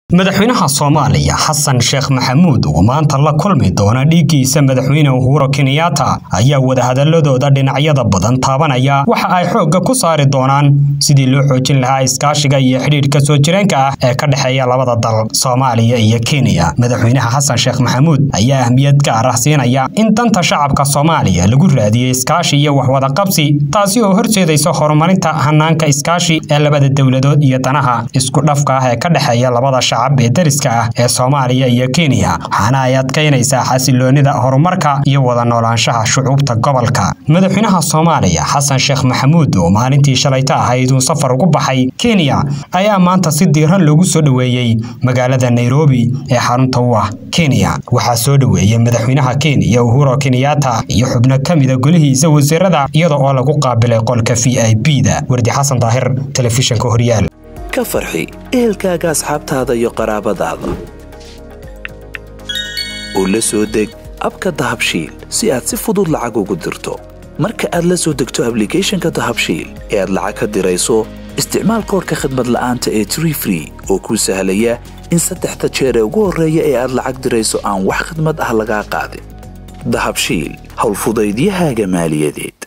madaxweynaha soomaaliya xasan sheekh maxamuud oo maanta la kulmi doona dhiiggiisa madaxweyne uhuro kenyatta ayaa wadahadaladooda dhinacyada badan taabanaya waxa ay xoogga ku saari doonaan sidii loo xoojin lahaa iskaashiga iyo xidhiidhka soo jireenka ah ee ka dhexeeya labada dal soomaaliya iyo kenya madaxweynaha xasan sheekh maxamuud ayaa ahmiyad gaar ah siinaya in danta shacabka soomaaliya lagu raadiyey iskaashi iyo waxwadaqabsi taasi oo horseedaysa horumarinta hanaanka iskaashi ee labada dowladood iyo danaha isku dhafka ah ee ka dhexeeya labada shacab ee dariska ah ee soomaaliya iyo kenya waxaana ay adkaynaysaa xasiloonida horumarka iyo wada noolaanshaha shucuubta gobolka madaxweynaha soomaaliya xasan sheekh maxamuud oo maalintii shalayta ahayd uu safar ugu baxay kenya ayaa maanta si diiran loogu soo dhoweeyey magaalada nairobi ee xarunta u ah kenya waxaa soo dhoweeyey madaxweynaha kenya uhuro kenyatta iyo xubno ka mida golihiisa wasiirada iyada oo lagu qaabilay qolka v i b da wardi xasan daahir telefishinka horyaal ka farxi ehelkaaga asxaabtaada iyo qaraabadaada oo la soo deg abka dahabshiil si aad si fudud lacag ugu dirto marka aad la soo degto ablicathonka dahabshiil ee aad lacag ka dirayso isticmaal koorka khadmad la'aanta ee tree free oo kuu sahlaya in saddexda jeer ee ugu horreeya ee aad lacag dirayso aan wax khidmad ah lagaa qaadin dahabshiil howlfudaydiyahaaga maaliyadeed